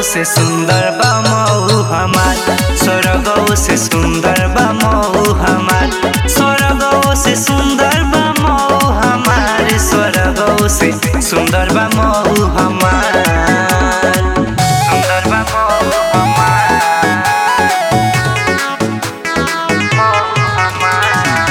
से सुंदर बा मऊ हमार स्वर्गो से सुंदर बा मऊ हमार स्वर्गो से सुंदर बा मऊ हमार स्वर्गो से सुंदर बा मऊ हमार सुंदर बा मऊ हमार मऊ हमार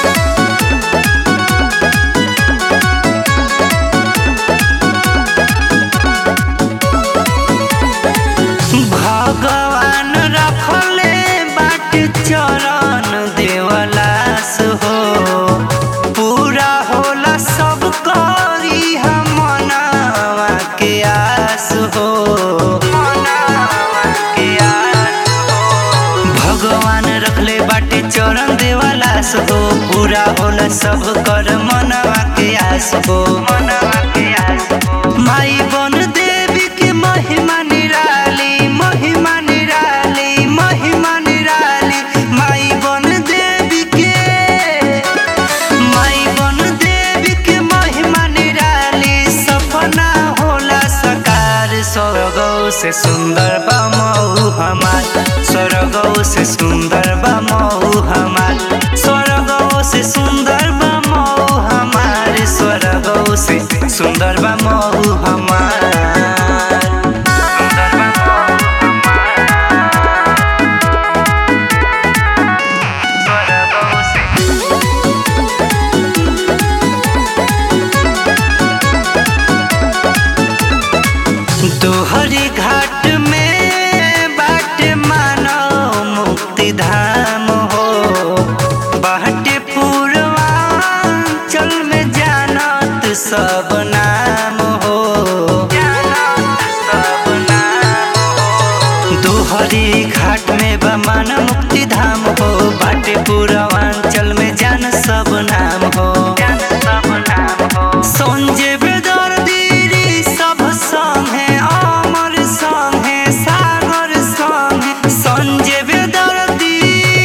भगवान रखले बाट चरण देवलास हो पूरा होला सब करी हम मनावा के आस हो मनावा के आस हो। भगवान रखले बाटे चरण देवलास हो पूरा होला सब कर मनवा के आस हो मनवा के आस हो माई बन देवी के महिमा निराली महिमा निराली महिमा निराली माई बन देवी के माई बन देवी के महिमा निराली सपना होला सकार स्वर्गो से सुंदर बा मऊ हमार स्वर्गो से सुंदर बा मऊ हमार स्वर्गो से सुंदर बा मऊ हमार स्वर्गो से सुंदर बा मऊ हमार सुंदर बा मऊ हमार स्वर्गो से तोहरी घाट में बाट मानो मुक्ति धाम हो बाटे पूर्वांचल में जानत सब नाम हो जानत सब नाम हो तोहरी घाट में बमान मुक्ति धाम हो बाटे पूर्वांचल में जान सब नाम हो जान सब नाम हो संजय बेदर्दी सब संगे अमर संगे सागर संगे संजय बेदर्दी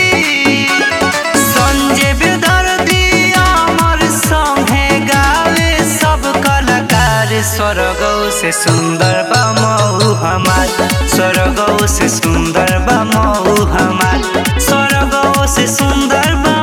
संजय बेदर्दी अमर संगे गावे सब कलाकार स्वर्गो से सुंदर बा मऊ हमार स्वर्गो से सुंदर बा मऊ हमार स्वर्गो से सुंदर बा